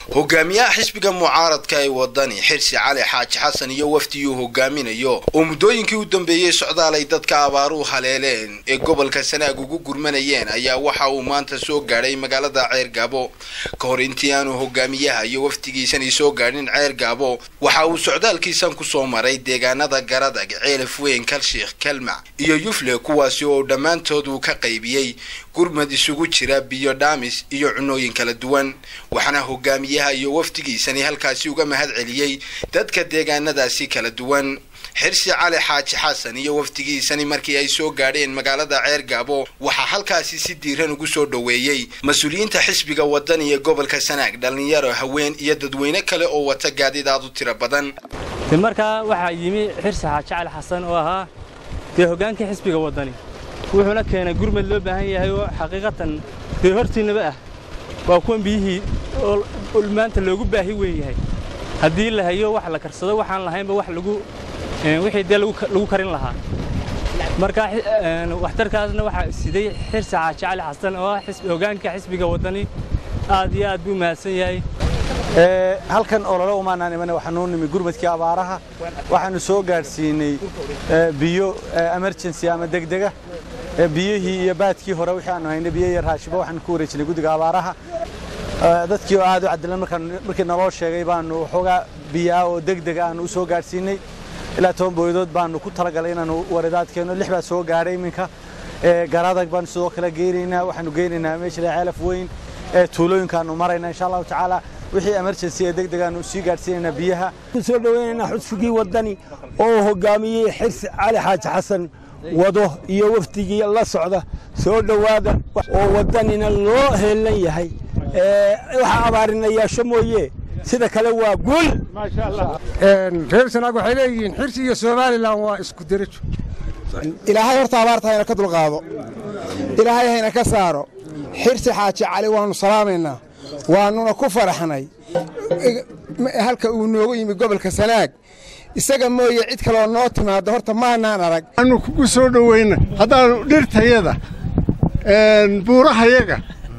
hogaamiyaha xisbiga mucaaradka ee wadani xirsi cali xaaji xasan iyo wafdiyuu hogaaminayo oo muddooyinkii u dambeeyey socdaal ay dadka abaaruhu haleeleen ee gobolka sanaag ugu gurmanayeen ayaa waxa uu maanta soo gaadhay magaalada ceer gaabo ka hor intii aanu hogaamiyaha iyo wafdigiisani soo gaadhin ceer gaabo waxa uu socdaalkiisan kusoo maray deegaanada garadag ceelaf weyn kalshiikh kalmac iyo yufle kuwaasi oo dhammaantood uu ka qaybiyey gurmad isugu jira biyo dhaamis iyo cunooyin kala duwan waxaana hogaamiyaha iyo wafdigiisani halkaasi uga mahad celiyey dadka deegaanadaasi kala duwan xirsi cali xaaji xasan iyo wafdigiisani markii ay soo gaadheen magaalada ceer gaabo waxaa halkaasi si diiran ugu soo dhoweeyey mas-uuliyiinta xisbiga wadani ee gobolka sanaag dhallinyaro haween iyo dadweyne kale oo wata gaadidaad u tiro badan de markaa waxaa yimi xirsi xaaji cali xasan oo ahaa dee hoggaankii xisbiga wadani wuxuuna keenay gurmad loo baahan yahay oo xaqiiqatan dee hortiinnaba ah waa kuwan biyihii oo maanta loogu baahi weyn yahay haddii la hayo wax la karsado waxaan lahaynba wax lagu wixii dee lagu karin lahaa marka waxtarkaasna waxaa siday xirsi xaaji cali xasan oo ah hoggaanka xisbiga waddani aad iyo aad buu mahadsan yahay halkan olole umaanaan imana waxaanuu nimi gurmadkii abaaraha waxaannu soo gaadhsiinay biyo emergency ama degdega biyihii iyo baadkii hore wixii aanu haynay biyo iyo raashibo waxaanu ku wareejinay guddiga abaaraha dadkii oo aad u cadilan markii naloo sheegay baanu waxoogaa biyaa oo degdega aanu u soo gaadhsiinay ilaa toban booyadood baanu ku talagalay inaanu waridaadkeenno lix baa soo gaadhay iminka garadag baanu sidoo kale geynaynaa waxaanu geynaynaa meesha ceelaf weyn tuulooyinkaanu maraynaa insha allahu tacaala wixii emergency ee degdeg aanu sii gaadhsiinaynaa biyaha soo dhaweynaynaa xusfigii waddani oo hoggaamiyey xirsi cali xaaji xasan wado iyo wafdigii la socda soo dhowaada oo waddanina loo heellan yahay waxaa abaarinayaasho mooye sida kale waa guul reer sanaag waxay leeyihiin xirsi iyo somalilan waa isku derajo ilaahay horta abaarta hayna ka dulqaado ilaahay hayna ka saaro xirsi xaaji cali waannu salaamaynaa waannuna ku faraxnay halka uu noogu yimi gobolka sanaag isaga mooye cid kaloo noo timaaddo horta maanaan arag annu kugu soo dhowayna haddaannu dhirtayaga buurahayaga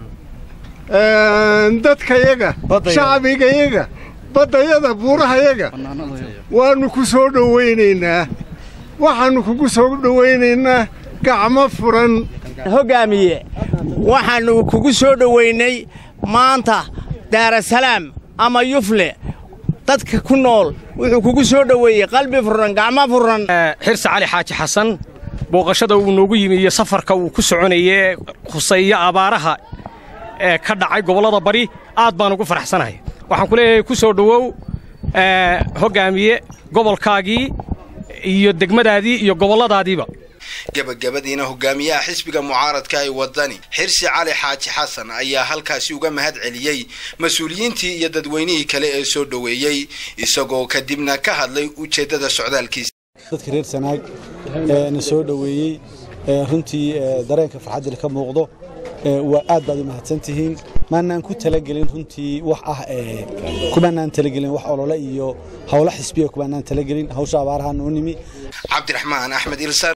dadkayaga shacbigayaga baddayada buurahayaga waannu ku soo dhowaynaynaa waxaannu kugu soo dhowaynaynaa gacmo furan hoggaamiye waxaannu kugu soo dhowaynay maanta daarasalaam ama yufle dadka ku nool wuxuu kugu soo dhoweeyey qalbi furan gacmo furan xirsi cali xaaji xasan booqashada uu noogu yimi iyo safarka uu ku soconayee khuseeya abaaraha ee ka dhacay gobollada bari aad baan ugu faraxsanahay waxaan ku leeyahay ku soo dhowow hoggaamiye gobolkaagii iyo degmadaadii iyo gobolladaadiiba gabagabadiina hogaamiyaha xisbiga mucaaradka ee wadani xirsi cali xaaji xasan ayaa halkaasi uga mahad celiyey mas-uuliyiintii iyo dadweynihii kale ee soo dhoweeyey isagoo kadibna ka hadlay ujeeddada socdaalkiisa dadka reer sanaag na soo dhoweeyey runtii dareenka farxaddil ka muuqdo waa aad baad u mahadsan tihiin maanaan ku talagelin runtii wax ah kumaanaan talagelin wax olole iyo howlo xisbiya kumaanaan talagelin hawsha abaaraha noo nimi cabdiraxmaan axmed ilsaan